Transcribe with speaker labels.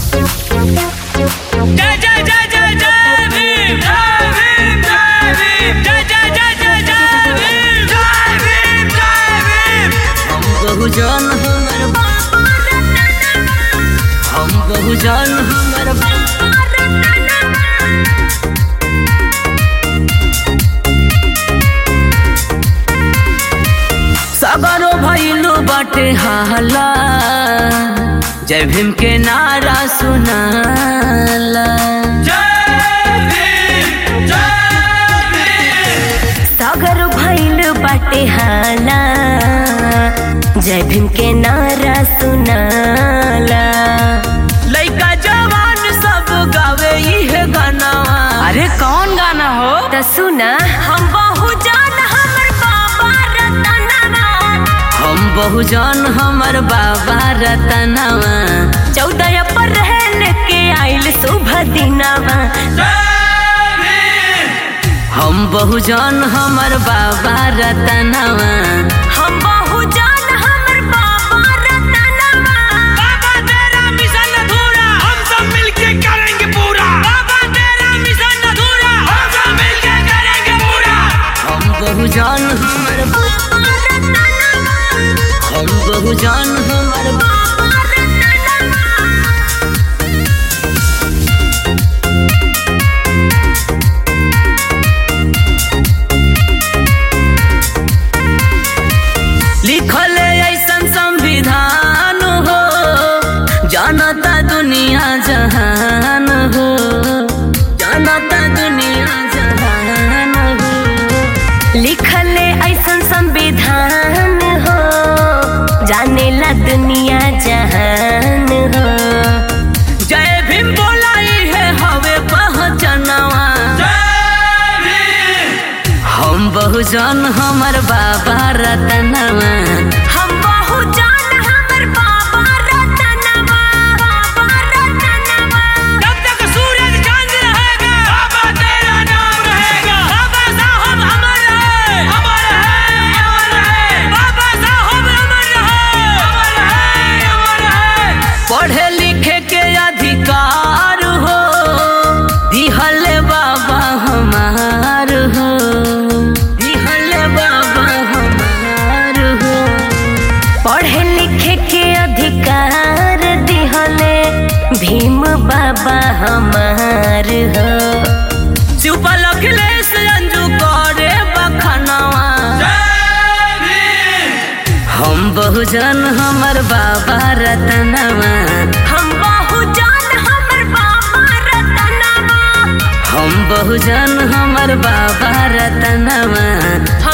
Speaker 1: जय जय जय जय जय भीम जय भीम जय भीम जय जय जय जय जय भीम जय भीम जय भीम
Speaker 2: हम बहुजन हमर हम बहुजन हमर सगरो भइलू बाटे हाला जय भीम के नारा सुनाला
Speaker 1: जय भीम जय भीम
Speaker 3: सागर भइल बाटे हाला जय भीम के नारा सुनाला
Speaker 2: लइका जवान सब गावे इहे गानावा अरे कौन गाना हो
Speaker 3: त सुना हम बहुजान हमर बाबा रतनवा
Speaker 2: हम बहुजन हमर बाबा रतनवा
Speaker 3: चौदह पर रहन के आइल शुभ दिनवा
Speaker 2: हम बहुजन हमर बाबा रतनवा
Speaker 3: हम बहुजान हमर बाबा रतनवा
Speaker 1: बाबा तेरा मिशन अधूरा हम सब मिलके करेंगे पूरा बाबा तेरा मिशन अधूरा हम सब मिलके करेंगे पूरा
Speaker 2: हम बहुजन हमर
Speaker 3: बाबा रतनवा
Speaker 2: हम बहुजन हमर
Speaker 3: बाबा रतनवा
Speaker 2: लिखल ऐसन संविधान हो जानता दुनिया जहान हो जानता दुनिया जहान हो
Speaker 3: लिखल ऐसन संविधान हो जानेला दुनिया जहान हो
Speaker 2: जय भीम बोलाई है हवे पहचनवा हम बहुजन हमर बाबा रतनवा
Speaker 3: हम बहुजान हमर बाबा रतनवा बाबा रतनवा
Speaker 1: जब तक सूरज चांद रहेगा बाबा तेरा नाम रहेगा बाबा साहब अमर रहे अमर है अमर है बाबा साहब अमर रहे अमर है अमर है
Speaker 2: पढ़े लिखे के अधिकार हो दिहल बाबा हमार हो दिहल बाबा हमार हो
Speaker 3: पढ़े लिखे के अधिकार दिहले भीम बाबा हमार हो
Speaker 2: शिवपाल अखिलेश अंजू करे बखनवा हम बहुजन हमर बाबा रतनवा
Speaker 3: हम बहुजान हमर बाबा रतनवा
Speaker 2: हम बहुजन हमर बाबा रतनवा